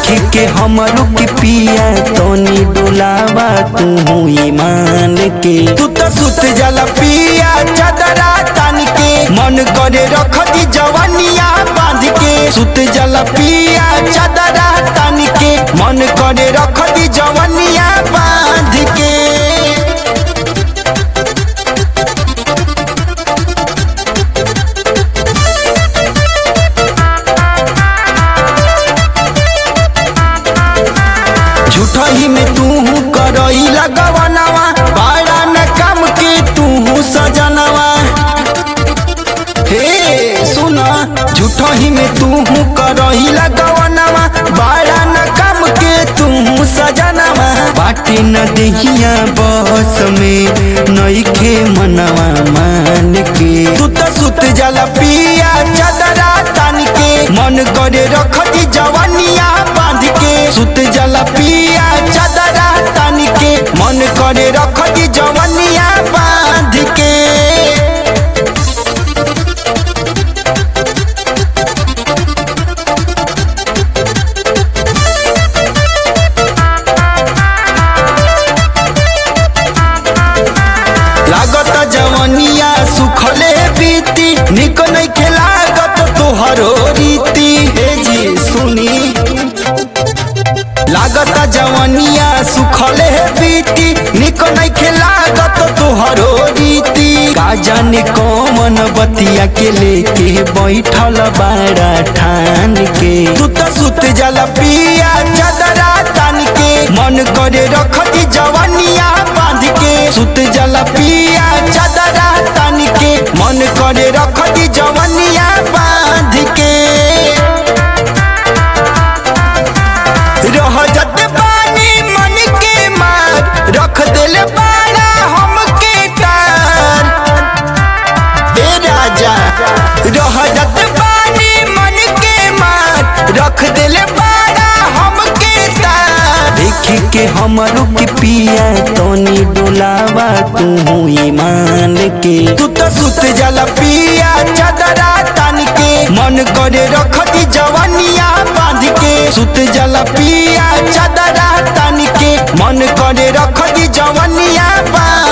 देखी के हमरो के पिया तनी डोलावा तू ईमान के तू तो सुत जाला पिया चदरा तान के मन करे रख दी जवानिया बांध के सुत जाला पिया चदरा तान के मन करे रख दी जवानिया बांध के झूठही में तू करई लगवनवा बड़ा न काम के तू सजनवा हे सुना झूठही में तू करही लगवनवा बड़ा न काम के तू सजनवा बाटे न देहिया बस में नईखे मनवा मान के तू तो सुत जाला पिया चदरा तान के मन करे रख दी जवानिया बांध के सुत जाला पिया चदरा तान के मन करे रख दी जवानिया बांध के लागत जवनिया सुखले बीती निक नहीं लागत तोहरो रीति हे जी सुनी लागत जवनिया सुखले बीती निक नहीं लागत तोहरो रीति का जाने कौन बतिया के लेके बैठल बाड़ा ठान के तू तो सुत जाला पिया चदरा तान के मन करे रख दी जवानिया बांध के सुत जाला पिया चदरा तान के मन करे रख दी जवानिया बांध के रह जत पानी मन के मार रख दिल बाड़ा हमके तार ए राजा रह जत पानी मन के मार रख दिल बाड़ा हमके तार देखी के हमरो के पिया तनी डोलावा तू ईमान के तू तो सुत जाला पिया चदरा तान के मन करे रख दी जवानिया बांध के सुत जाला पिया चदरा तान के मन करे रख दी जवानिया बांध